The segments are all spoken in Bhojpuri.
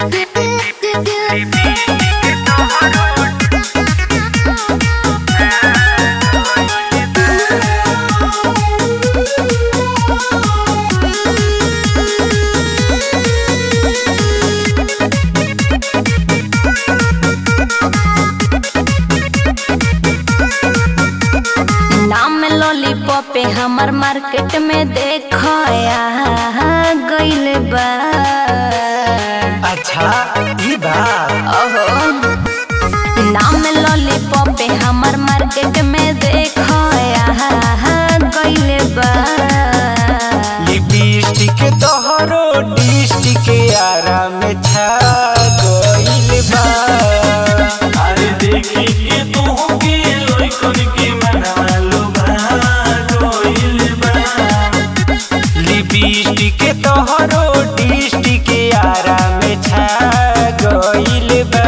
नाम लॉलीपॉप पे हमर मार्केट में देखया गइल बा अच्छा ई बात ओहो नाम लॉलीपॉप पे हमर मार्केट में देखया गइल बा लिपस्टिक तोहरो डिस्टिक आरा में छा गइल बा अरे देखी के तू के लइकन के मनवा लुभा गइल बा लिपस्टिक तोहरो डिस्टिक आरा में छा गइल बा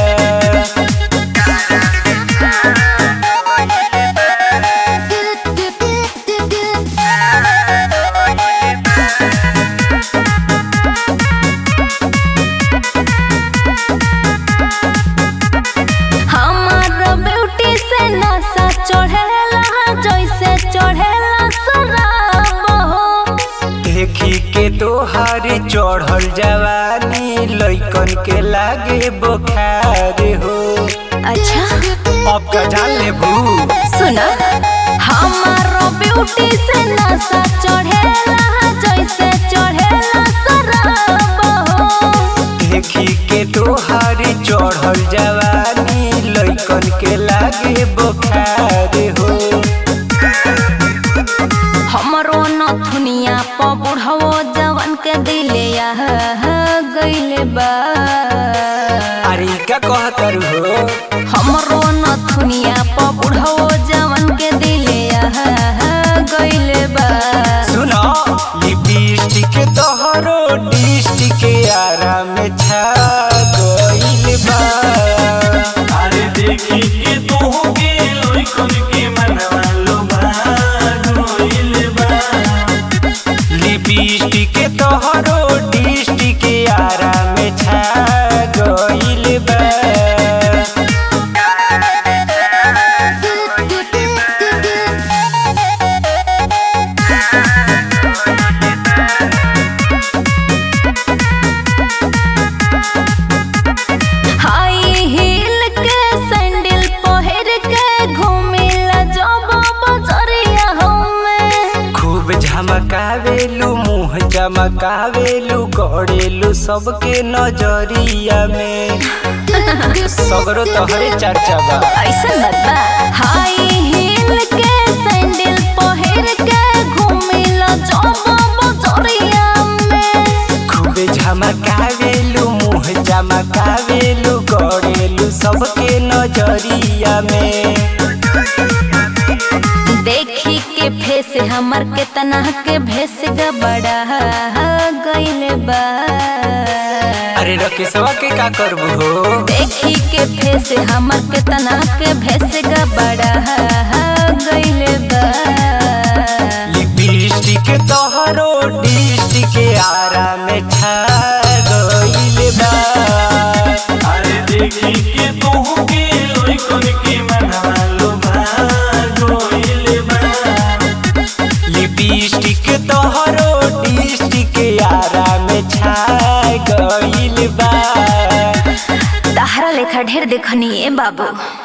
हमार ब्यूटी से नशा चढ़ेला जैसे चढ़ेला शराब हो देखी के तोहार चढ़ल जवानी लइकन के लागे बुखार हो अच्छा अब का जान ले भू सुना हमारो ब्यूटी से नशा चढ़ेला जैसे चढ़ेला शराब हो देखी के तोहार चढ़ल जवानी लइकन के लागे बुखार हो हमरो नथुनिया प बुढ़वो जवन के दिले यह गइले बा अरे ई का कहतर हो हमरो नथुनिया प बुढ़वो जवन के दिले यह गइले बा सुनो लिपस्टिक तोहरो डिस्टिक आरा में छा गइल बा अरे देखी के तू के लइकन के मनवा लुभा गइल बा लिपस्टिक तोहरो डिस्टिक आरा में छा गइल बा हाई हील के सैंडल पहिर के घूमिला जब बजरिया हमें खूब झमकावेलू मुंह चमकावेलू गड़ेलू सबके नजरिया में सगरो तोहरे चर्चा बा ऐसा मत बा हाई हील के सैंडल पहिर के घूमिला जब बजरिया में खूब झमकावेलू मुंह चमकावेलू गड़ेलू सबके नजरिया में देखी के फेस हमर केतना के भेस गबड़ा गइल बा अरे रकेशवा के का करबू हो देखी के फेस हमर केतना के भेस गबड़ा गइल बा लिपस्टिक तोहरो डिस्टिक आरा में छा गइल बा अरे देखी के तू के लइकन के मनवा लुभा गइल बा लिपस्टिक तोहरो डिस्टिक आरा में छा गइल बा तहरा लेखा ढेर देखनी ए बाबू